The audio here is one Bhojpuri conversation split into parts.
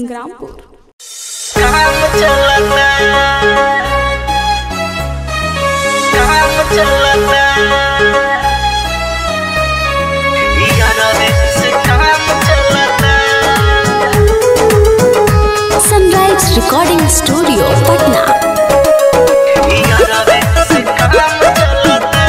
संग्रामपुर काम चलता काम चलता यारा देश काम चलता सनराइज रिकॉर्डिंग स्टूडियो पटना यारा देश काम चलता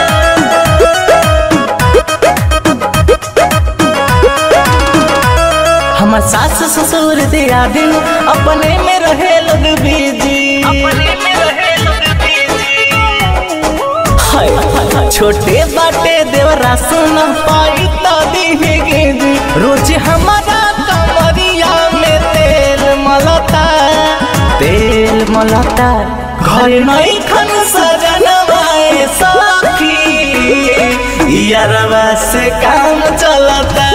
हमर सास ससुर दिया दिन अपने में रहे लोग बिजी अपने में रहे लोग बिजी हाय, हाय, हाय। छोटे बाटे देवरा सुन पाई तो दिहेगे जी रोज हमारा कमरिया में तेल मलता तेल मलता घर नहीं खन सजनवाए सखी यारवा से काम चलता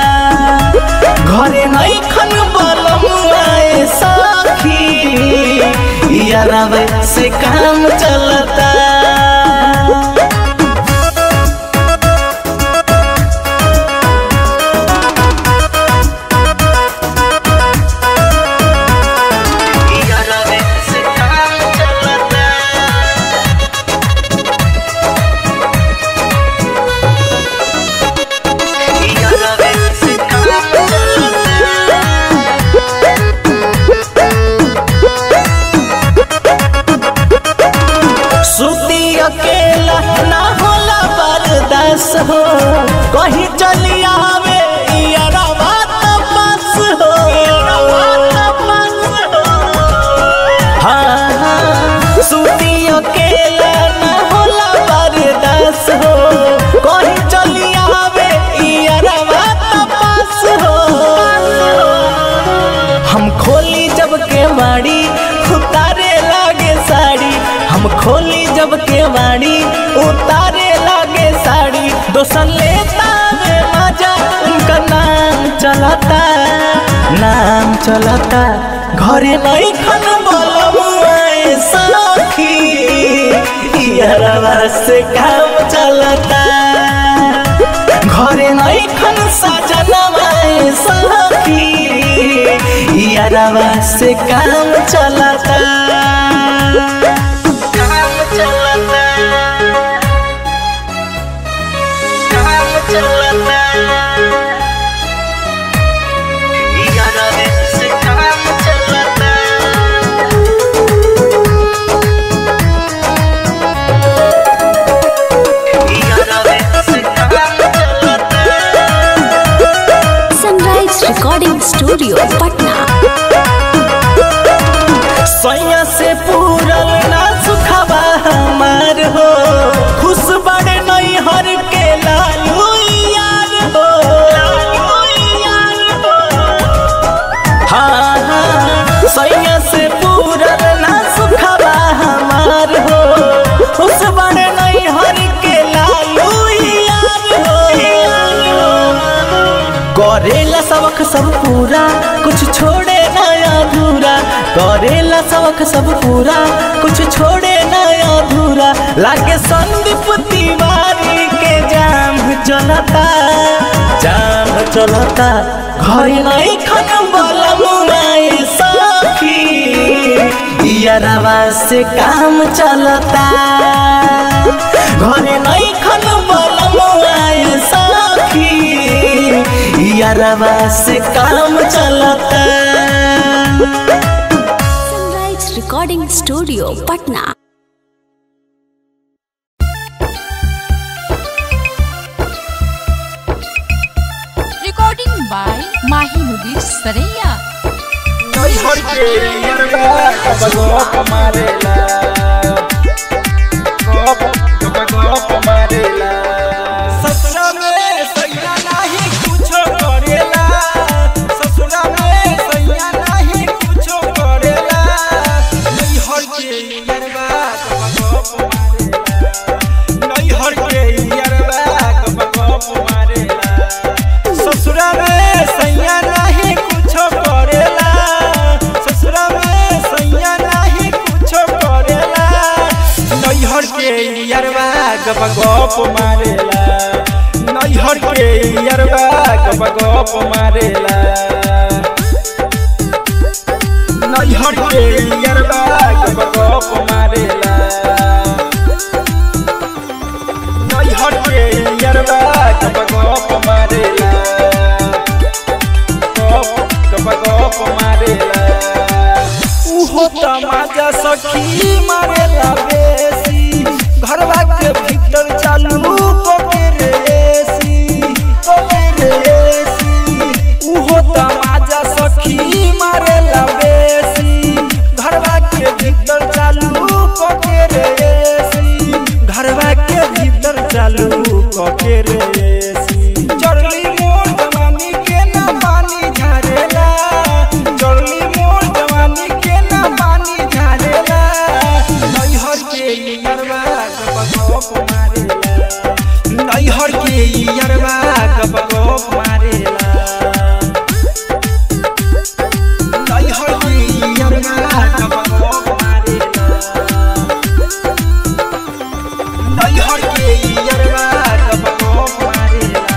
घरे नहीं खन बलमुआए सखी यारवा से काम चलता यारा देश काम चलता यारा देश काम चलता सुती अकेला ना होला बर्दाश्त हो कहीं चली आवे यारा बात बस हो हाँ हाँ सुती अकेला ना होला बर्दाश्त हो कहीं चली आवे यारा बात बस हो हम खोली जब के वाड़ी उतारे लागे साड़ी हम खोली जब के वाड़ी उतारे लागे साड़ी दोसर लेता वे मजा उनका नाम चलाता नाम चलाता घरे नहीं खन बोलमुआए सखी यारवा से काम चलता घरे नहीं खन सजनवाए सखी यारवा से काम चलता काम चलता काम चलता यारा देश काम चलता यारा देश काम चलता सनराइज रिकॉर्डिंग स्टूडियो पटना सैया से पूरल ना सुखबा हमार हो खुश बड़े नहीं हर के लालू यार हो हाँ हाँ सैया से पूरल ना सुखबा हमार हो खुश बड़े नहीं हर के लालू यार हो करेला सबक सब पूरा कुछ छोड़े ना अधूरा करेला सबक सब पूरा कुछ छोड़े ना अधूरा लागे संदीप तिवारी के जाम चलता जाम चलता घर नहीं खत्म बोला मुनाए सखी यारवा से काम चलता घर नहीं खत्म बोला मुनाए सखी यारवा से काम चलता sunrise recording studio Patna recording by Mahi Mudir Saraiya. ससुरा में सैया नहीं कुछो करेला ससुरा में सैया नहीं कुछो करेला नैहर के यरबा गप मारेला नैहर के यरबा गप मारेला ससुरा में सैया नहीं कुछो करेला ससुरा में सैया नहीं कुछो करेला नैहर के यरबा गप गप मारेला नैहर के यरबा गप गप मारेला नैहर के यरबा गप गप मारेला नैहर के यरबा गप गप मारेला गप गप गप मारेला उहो तमाजा सखी मारेला बेसी घरवा के भीतर चालू कोके रेसी कोके रेसी उहो तमाजा सखी मारेला बेसी घरवा के भीतर चालू कोके रेसी घरवा के भीतर चालू कोके रेसी चढ़ली मोर जवानी के ना पानी झारेला चढ़ली मोर जवानी के ना पानी झारेला नैहर के यरवा गप गप मारेला नैहर के यरवा गप गप मारेला नैहर के यरवा गप गप मारेला नैहर के यरवा गप गप मारेला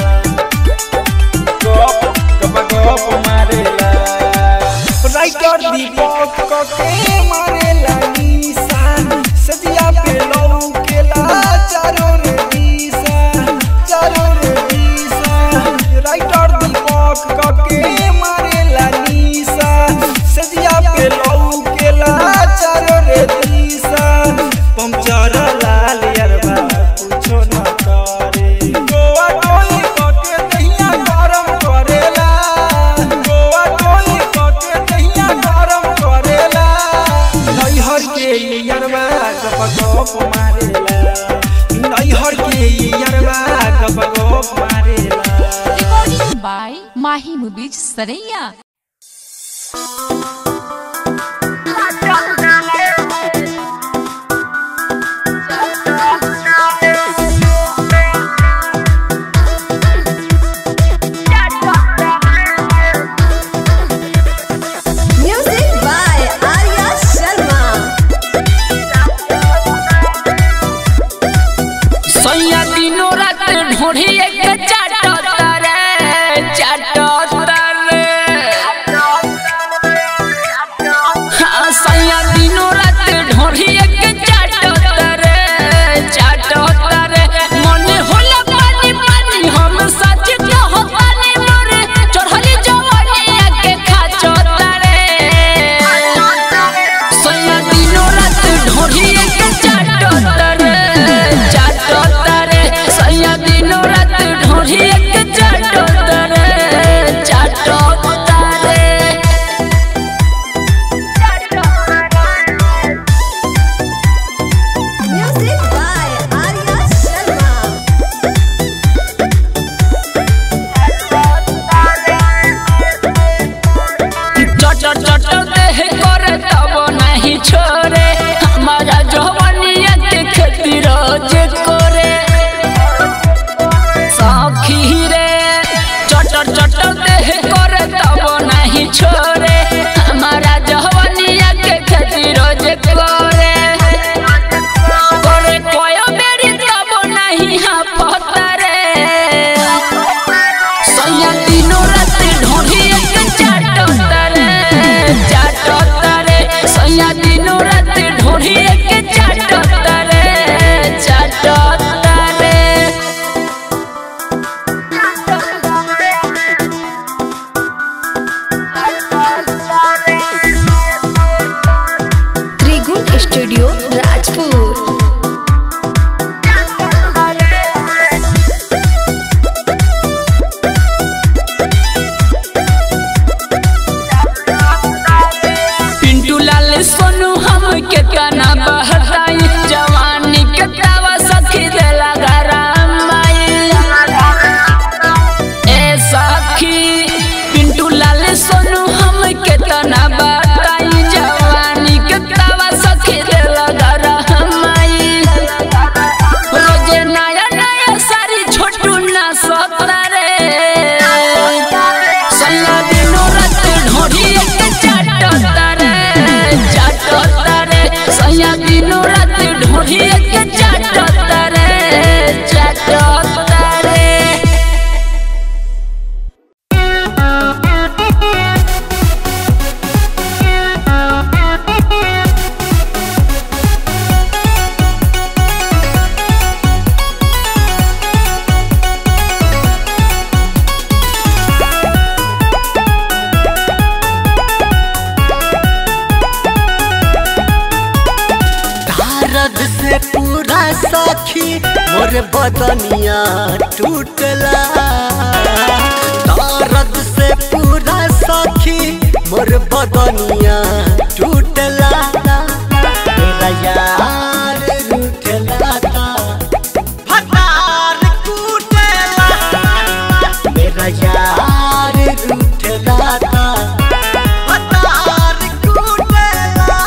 गप गप गप मारेला राइटर दीपक के मारेला निशान सजिया पे लौकेला चारों रे दिशा चारों रे दिशा राइटर दीपक के मारेला निशान सजिया पे लौकेला चारों रे दिशा पंचर लाल यरबा कुछो न करे गोवा कोई कके दहिया गरम करेला गोवा कोई कके दहिया गरम करेला नैहर के यरबा गप गप मारेला नैहर के यरबा गप गप मारेला Recording by Mahi Movies Saraiya. Music by Arya Sharma. सैया दिनो रात ढोढ़ी एक चाटता रे चाटता रे हाँ, सैया दिनो रात ढोढ़ी एक चाटता रे चाटता रे मन होला पानी पानी हम सच कहतानी मोरे चढ़ली जवानी के खाचता रे सैया दिनो रात ढोढ़ी एक चाटता रे चाटता रे सैया दिनो रात ढोढ़ी एक मोर बदनिया टूटला दर्द से पूरा सखी मोर बदनिया टूटला मेरा यार रूठला था फटार कूटला मेरा यार रूठला था फटार कूटला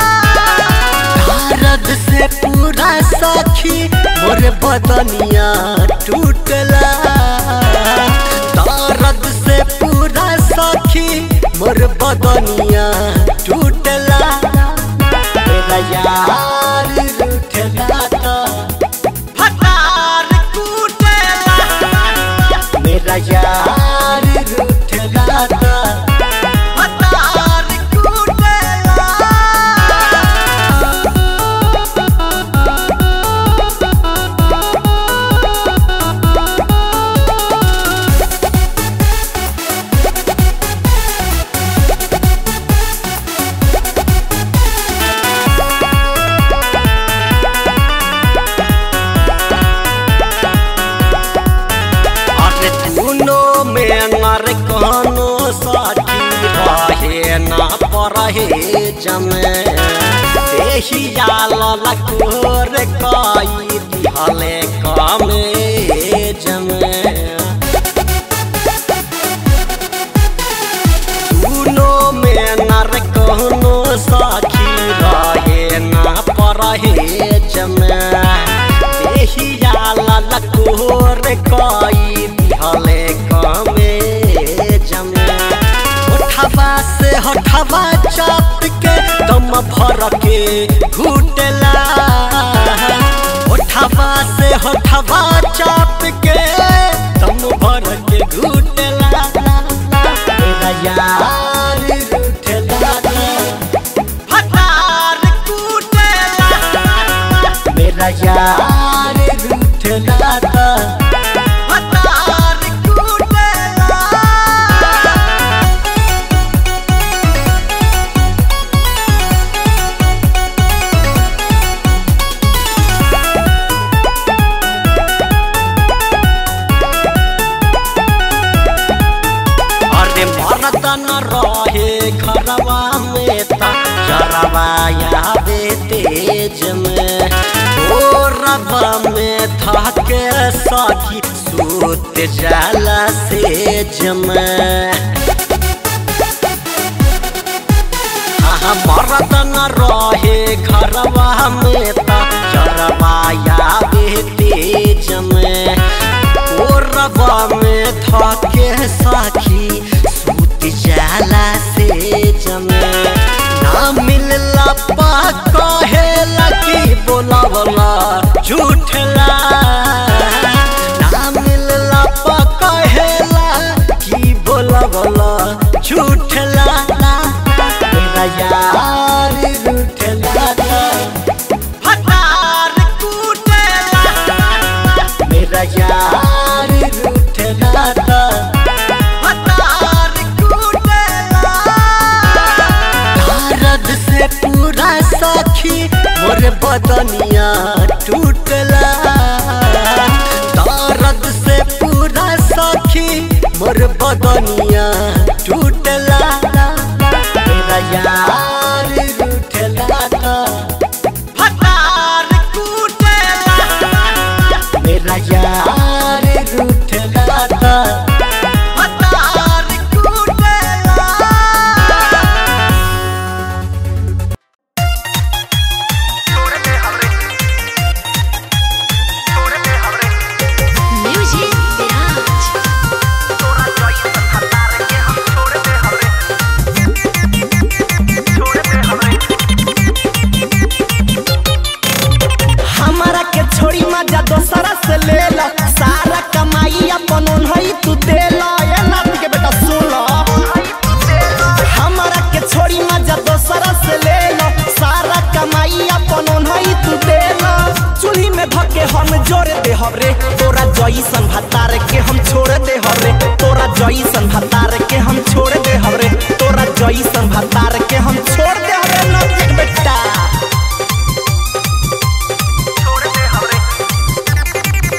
दर्द से पूरा सखी मोर बदनिया टूटला दर्द से पूरा सखी मोर बदनिया टूटला मेरा यार रूठला था फटार कूटला मेरा यार रूठला था फटार कूटला अरे तूनो में अनर कहनो साथी रहे ना परहे जमे देही आल लकोर कई दिहले कमे जमे तूनो में नर कहनो साखी रहे ना परहे जमे देहिया ललकोर कई दिहले कमे जमे होठवा से होठवा चाप के दम भर के घुटला होठवा से होठवा चाप के दम भर के घुटला मेरा यार रूठला फटार कूटला मेरा यार रूठला फटार कूटला अरे मरद न रहे घरवा में ता जरवा यादे तेज में ओ रवा में था के सखी सूत जाला सेज में आहा मरद न रहे घरवा में ता जरवा यादे तेज में ओ रवा में था के सखी सूत जाला से जमे ना मिलला पा कहेला कि बोलावला झूठला ना मिलला पा कहेला कि बोलावला झूठला मेरा यार रूठला फटार कूटला मेरा यार रूठला फटार कूटला दर्द से पूरा सखी मोर बदनिया टूटला दर्द से पूरा सखी मोर बदनिया टूटला मेरा यार रूठला फटार कूटला मेरा यार रूठला फटार कूटला म्यूजिक विराज हमारा के छोड़ी मजा दोसरा से ले ला सारा कमाई अपन उन्हई तू दे ला ये नाती के बेटा सुन ला हमारा के छोड़ी मजा दोसरा से ले ला सारा कमाई अपन उन्हई तू दे ला चूल्ही में भके हम जोड़ दे हवरे तोरा जईसन भतार के हम छोड़ दे हवरे तोरा जईसन भतार के हम छोड़ दे हवरे तोरा जईसन भतार के हम छोड़ दे हवरे नाती के बेटा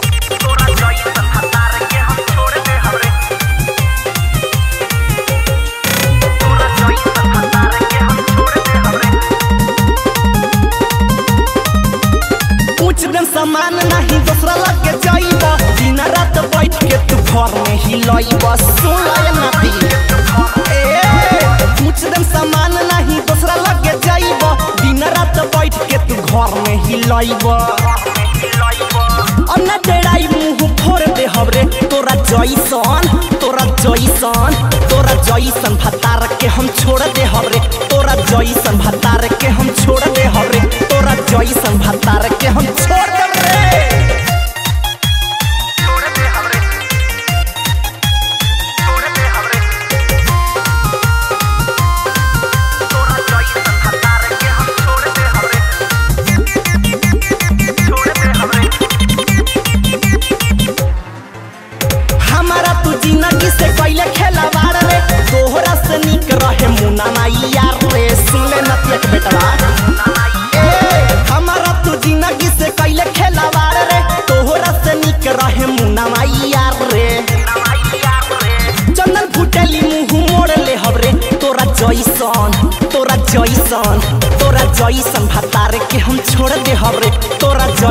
हिलाइब अन्ना डेराई मुंह फोड़ दे हबरे तोरा जैसन तोरा जैसन तोरा जैसन भतार के हम छोड़ दे हबरे तोरा जैसन भतार के हम छोड़ दे हबरे तोरा जैसन भतार के हम छोड़ दे रे हमारा तू जिंदगी से कैले खेलवाड़ रे तोहरा से निक रहे मुना माई यार रे सुन ले नतिया के बेटवा ए हमारा तू जिंदगी से कैले खेलवाड़ रे तोहरा से निक रहे मुना माई यार रे चंदन फुटेली मुंह मोड़ ले हबरे तोरा जैसन तोरा जैसन तोरा जैसन भतार के हम छोड़ दे हबरे तोरा